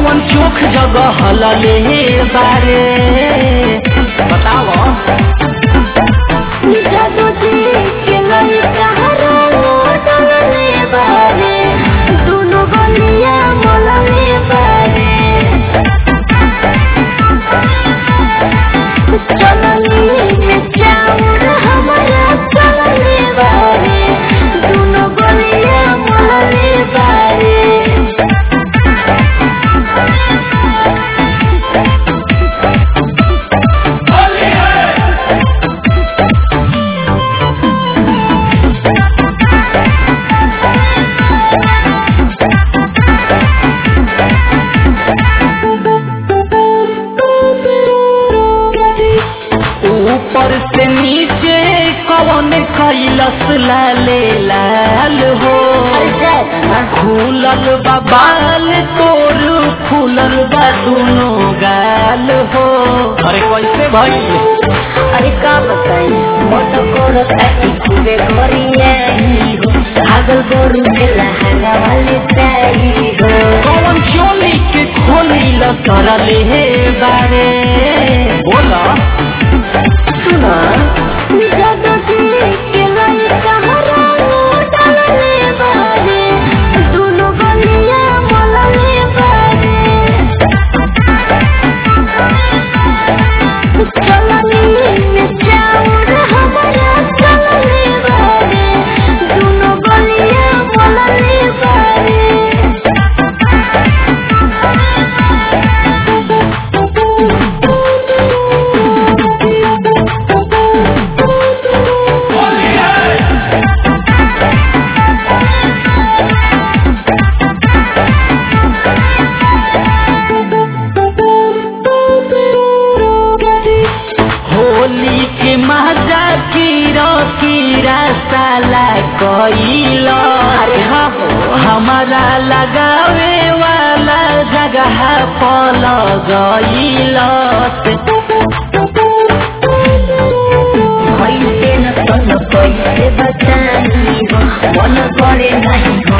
कौन चोख जगह हलले बारे बताओ जादू जी के लड़का डलले बारे दुनु गलिया मलले बारे चलनी में चाउर हमारा चलले बारे दुनु गलिया मलले बारे ऊपर से नीचे कौन कैलस लाले लाल हो खुलल बा बाल तोर फूलल बा दुनो गाल हो अरे कैसे भाई अरे का बताई मोटो कोरो ताकी खूबे गोरिया हो भागल गोरू के लहंगा वाले ताई हो कौन चोली के खोली ल करले हे बारे बोला सुना जादू जी के लड़का हरानो डालले बारे दुनु गलिया मलले बारे चलनी में चाउर हमारा चलले बारे दुनु गलिया मलले बारे होली के मजा कीरा कीरा साला कैल अरे हाँ हो हमारा लगावे वाला जगह पल गईल कैसे न तन कैसे बचानी हो मन करे नहीं